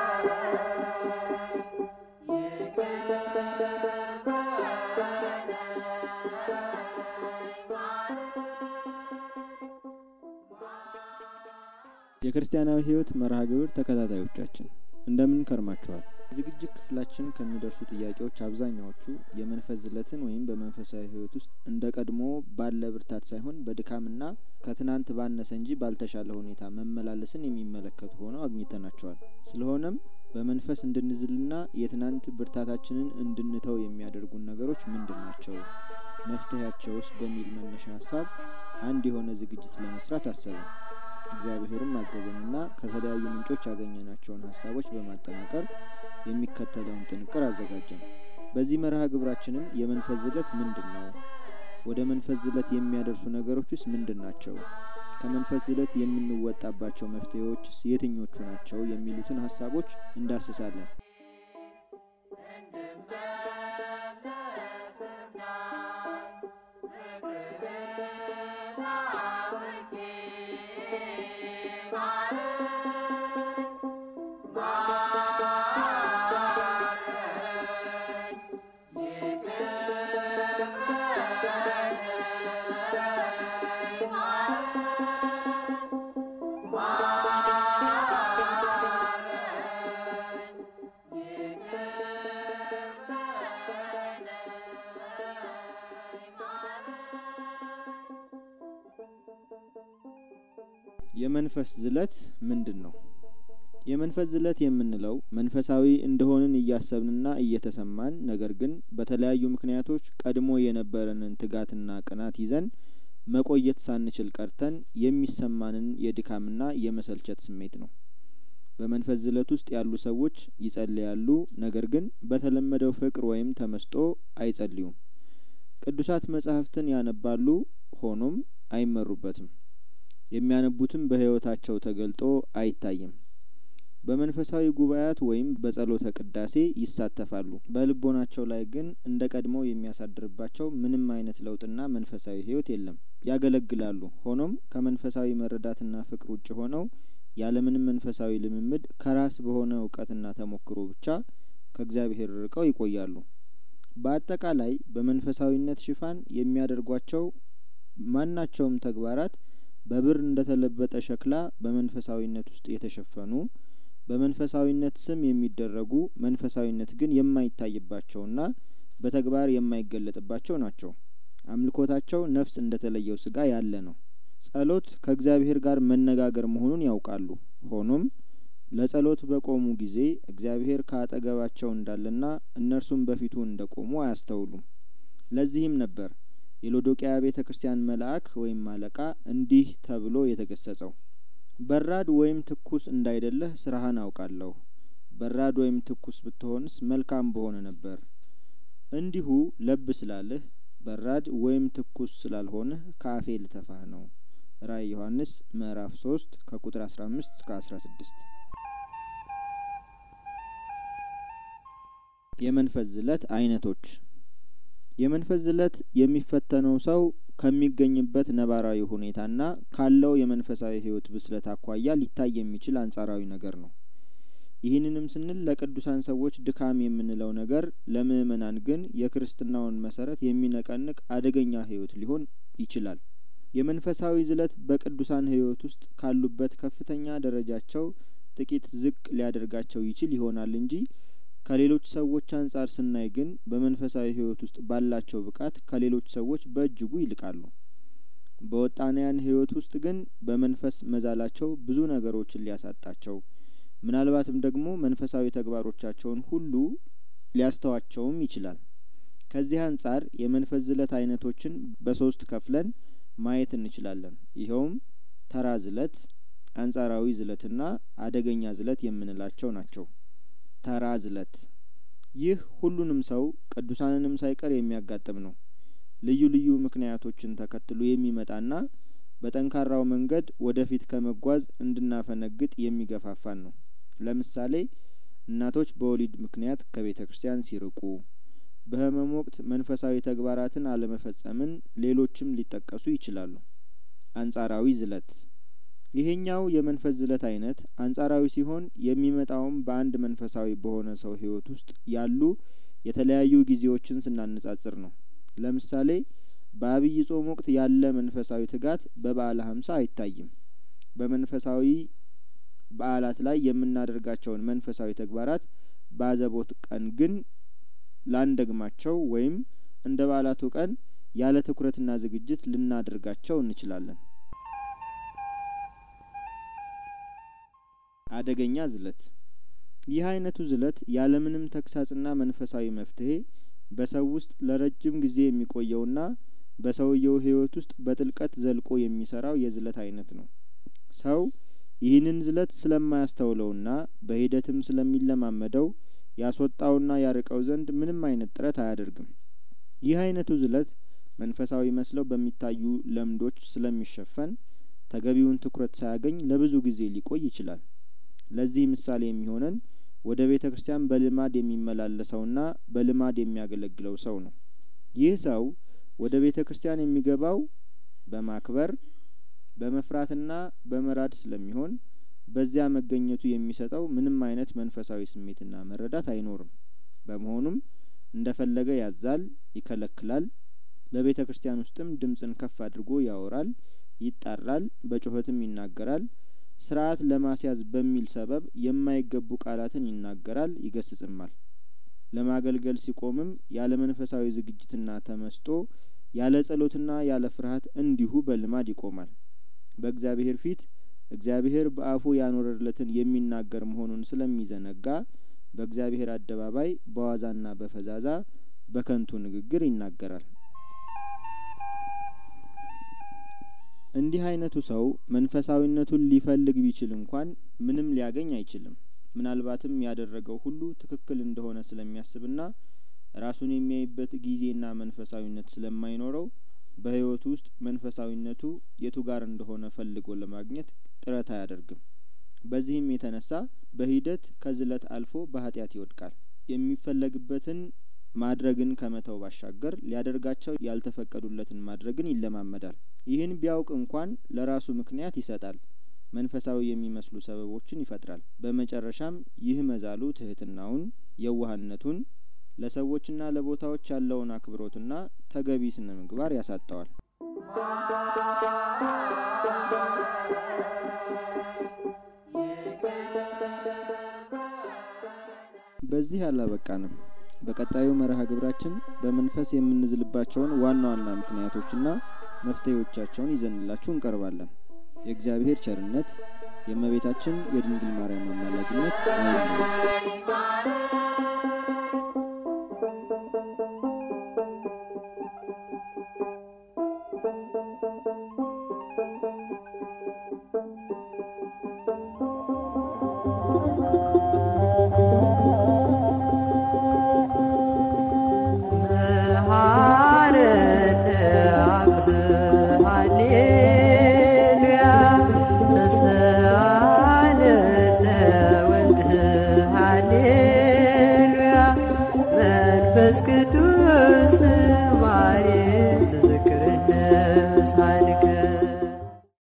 የክርስቲያናዊ ሕይወት መርሃ ግብር ተከታታዮቻችን እንደምን ከርማችኋል? ዝግጅት ክፍላችን ከሚደርሱ ጥያቄዎች አብዛኛዎቹ የመንፈስ ዝለትን ወይም በመንፈሳዊ ሕይወት ውስጥ እንደ ቀድሞ ባለ ብርታት ሳይሆን በድካምና ከትናንት ባነሰ እንጂ ባልተሻለ ሁኔታ መመላለስን የሚመለከቱ ሆነው አግኝተናቸዋል። ስለሆነም በመንፈስ እንድንዝልና የትናንት ብርታታችንን እንድንተው የሚያደርጉን ነገሮች ምንድን ናቸው? መፍትሄያቸውስ? በሚል መነሻ ሀሳብ አንድ የሆነ ዝግጅት ለመስራት አሰብን። እግዚአብሔርም አገዘንና ከተለያዩ ምንጮች ያገኘናቸውን ሀሳቦች በማጠናቀር የሚከተለውን ጥንቅር አዘጋጀን። በዚህ መርሃ ግብራችንም የመንፈስ ዝለት ምንድን ነው? ወደ መንፈስ ዝለት የሚያደርሱ ነገሮችስ ምንድን ናቸው? ከመንፈስ ዝለት የምንወጣባቸው መፍትሄዎችስ የትኞቹ ናቸው? የሚሉትን ሀሳቦች እንዳስሳለን። የመንፈስ ዝለት ምንድን ነው? የመንፈስ ዝለት የምንለው መንፈሳዊ እንደሆንን እያሰብንና እየተሰማን ነገር ግን በተለያዩ ምክንያቶች ቀድሞ የነበረንን ትጋትና ቅናት ይዘን መቆየት ሳንችል ቀርተን የሚሰማንን የድካምና የመሰልቸት ስሜት ነው። በመንፈስ ዝለት ውስጥ ያሉ ሰዎች ይጸልያሉ፣ ነገር ግን በተለመደው ፍቅር ወይም ተመስጦ አይጸልዩም። ቅዱሳት መጻሕፍትን ያነባሉ፣ ሆኖም አይመሩበትም። የሚያነቡትም በሕይወታቸው ተገልጦ አይታይም። በመንፈሳዊ ጉባኤያት ወይም በጸሎተ ቅዳሴ ይሳተፋሉ። በልቦናቸው ላይ ግን እንደ ቀድሞው የሚያሳድርባቸው ምንም አይነት ለውጥና መንፈሳዊ ሕይወት የለም። ያገለግላሉ፣ ሆኖም ከመንፈሳዊ መረዳትና ፍቅር ውጭ ሆነው ያለምንም መንፈሳዊ ልምምድ ከራስ በሆነ እውቀትና ተሞክሮ ብቻ ከእግዚአብሔር ርቀው ይቆያሉ። በአጠቃላይ በመንፈሳዊነት ሽፋን የሚያደርጓቸው ማናቸውም ተግባራት በብር እንደተለበጠ ሸክላ በመንፈሳዊነት ውስጥ የተሸፈኑ በመንፈሳዊነት ስም የሚደረጉ መንፈሳዊነት ግን የማይታይባቸውና በተግባር የማይገለጥባቸው ናቸው። አምልኮታቸው ነፍስ እንደተለየው ስጋ ያለ ነው። ጸሎት ከእግዚአብሔር ጋር መነጋገር መሆኑን ያውቃሉ። ሆኖም ለጸሎት በቆሙ ጊዜ እግዚአብሔር ከአጠገባቸው እንዳለና እነርሱም በፊቱ እንደቆሙ አያስተውሉም። ለዚህም ነበር የሎዶቅያ ቤተ ክርስቲያን መልአክ ወይም አለቃ እንዲህ ተብሎ የተገሰጸው በራድ ወይም ትኩስ እንዳይደለህ ስራህን አውቃለሁ። በራድ ወይም ትኩስ ብትሆንስ መልካም በሆነ ነበር። እንዲሁ ለብ ስላለህ በራድ ወይም ትኩስ ስላልሆንህ ከአፌ ልተፋህ ነው። ራእይ ዮሐንስ ምዕራፍ ሶስት ከቁጥር አስራ አምስት እስከ አስራ ስድስት የመንፈስ ዝለት አይነቶች የመንፈስ ዝለት የሚፈተነው ሰው ከሚገኝበት ነባራዊ ሁኔታና ካለው የመንፈሳዊ ሕይወት ብስለት አኳያ ሊታይ የሚችል አንጻራዊ ነገር ነው። ይህንንም ስንል ለቅዱሳን ሰዎች ድካም የምንለው ነገር ለምእመናን ግን የክርስትናውን መሰረት የሚነቀንቅ አደገኛ ሕይወት ሊሆን ይችላል። የመንፈሳዊ ዝለት በቅዱሳን ሕይወት ውስጥ ካሉበት ከፍተኛ ደረጃቸው ጥቂት ዝቅ ሊያደርጋቸው ይችል ይሆናል እንጂ ከሌሎች ሰዎች አንጻር ስናይ ግን በመንፈሳዊ ሕይወት ውስጥ ባላቸው ብቃት ከሌሎች ሰዎች በእጅጉ ይልቃሉ። በወጣንያን ሕይወት ውስጥ ግን በመንፈስ መዛላቸው ብዙ ነገሮችን ሊያሳጣቸው ምናልባትም ደግሞ መንፈሳዊ ተግባሮቻቸውን ሁሉ ሊያስተዋቸውም ይችላል። ከዚህ አንጻር የመንፈስ ዝለት አይነቶችን በሶስት ከፍለን ማየት እንችላለን። ይኸውም ተራ ዝለት፣ አንጻራዊ ዝለትና አደገኛ ዝለት የምንላቸው ናቸው። ተራ ዝለት ይህ ሁሉንም ሰው ቅዱሳንንም ሳይቀር የሚያጋጥም ነው። ልዩ ልዩ ምክንያቶችን ተከትሎ የሚመጣና በጠንካራው መንገድ ወደፊት ከመጓዝ እንድናፈነግጥ የሚገፋፋን ነው። ለምሳሌ እናቶች በወሊድ ምክንያት ከቤተ ክርስቲያን ሲርቁ፣ በሕመም ወቅት መንፈሳዊ ተግባራትን አለመፈጸምን፣ ሌሎችም ሊጠቀሱ ይችላሉ። አንጻራዊ ዝለት ይሄኛው የመንፈስ ዝለት አይነት አንጻራዊ ሲሆን የሚመጣውም በአንድ መንፈሳዊ በሆነ ሰው ህይወት ውስጥ ያሉ የተለያዩ ጊዜዎችን ስናነጻጽር ነው። ለምሳሌ በአብይ ጾም ወቅት ያለ መንፈሳዊ ትጋት በበዓለ ሀምሳ አይታይም። በመንፈሳዊ በዓላት ላይ የምናደርጋቸውን መንፈሳዊ ተግባራት በአዘቦት ቀን ግን ላንደግማቸው ወይም እንደ በዓላቱ ቀን ያለ ትኩረትና ዝግጅት ልናደርጋቸው እንችላለን። አደገኛ ዝለት ይህ አይነቱ ዝለት ያለምንም ተግሳጽና መንፈሳዊ መፍትሄ በሰው ውስጥ ለረጅም ጊዜ የሚቆየውና በሰውየው ህይወት ውስጥ በጥልቀት ዘልቆ የሚሰራው የዝለት አይነት ነው። ሰው ይህንን ዝለት ስለማያስተውለውና በሂደትም ስለሚለማመደው ያስወጣውና ያርቀው ዘንድ ምንም አይነት ጥረት አያደርግም። ይህ አይነቱ ዝለት መንፈሳዊ መስለው በሚታዩ ለምዶች ስለሚሸፈን ተገቢውን ትኩረት ሳያገኝ ለብዙ ጊዜ ሊቆይ ይችላል። ለዚህ ምሳሌ የሚሆነን ወደ ቤተ ክርስቲያን በልማድ የሚመላለሰውና በልማድ የሚያገለግለው ሰው ነው። ይህ ሰው ወደ ቤተ ክርስቲያን የሚገባው በማክበር በመፍራትና በመራድ ስለሚሆን በዚያ መገኘቱ የሚሰጠው ምንም አይነት መንፈሳዊ ስሜትና መረዳት አይኖርም። በመሆኑም እንደፈለገ ያዛል፣ ይከለክላል። በቤተ ክርስቲያን ውስጥም ድምፅን ከፍ አድርጎ ያወራል፣ ይጣራል፣ በጩኸትም ይናገራል። ስርዓት ለማስያዝ በሚል ሰበብ የማይገቡ ቃላትን ይናገራል፣ ይገስጽማል። ለማገልገል ሲቆምም ያለ መንፈሳዊ ዝግጅትና ተመስጦ ያለ ጸሎትና ያለ ፍርሃት እንዲሁ በልማድ ይቆማል። በእግዚአብሔር ፊት እግዚአብሔር በአፉ ያኖረለትን የሚናገር መሆኑን ስለሚዘነጋ በእግዚአብሔር አደባባይ በዋዛና በፈዛዛ በከንቱ ንግግር ይናገራል። እንዲህ አይነቱ ሰው መንፈሳዊነቱን ሊፈልግ ቢችል እንኳን ምንም ሊያገኝ አይችልም። ምናልባትም ያደረገው ሁሉ ትክክል እንደሆነ ስለሚያስብና ራሱን የሚያይበት ጊዜና መንፈሳዊነት ስለማይኖረው በሕይወቱ ውስጥ መንፈሳዊነቱ የቱ ጋር እንደሆነ ፈልጎ ለማግኘት ጥረት አያደርግም። በዚህም የተነሳ በሂደት ከዝለት አልፎ በኃጢአት ይወድቃል። የሚፈለግበትን ማድረግን ከመተው ባሻገር ሊያደርጋቸው ያልተፈቀዱለትን ማድረግን ይለማመዳል። ይህን ቢያውቅ እንኳን ለራሱ ምክንያት ይሰጣል። መንፈሳዊ የሚመስሉ ሰበቦችን ይፈጥራል። በመጨረሻም ይህ መዛሉ ትህትናውን፣ የዋህነቱን፣ ለሰዎችና ለቦታዎች ያለውን አክብሮትና ተገቢ ስነ ምግባር ያሳጠዋል። በዚህ አላበቃንም። በቀጣዩ መርሃ ግብራችን በመንፈስ የምንዝልባቸውን ዋና ዋና ምክንያቶችና መፍትሄዎቻቸውን ይዘንላችሁ እንቀርባለን። የእግዚአብሔር ቸርነት የእመቤታችን የድንግል ማርያም አማላጅነት አይለየን። መንፈስ ቅዱስ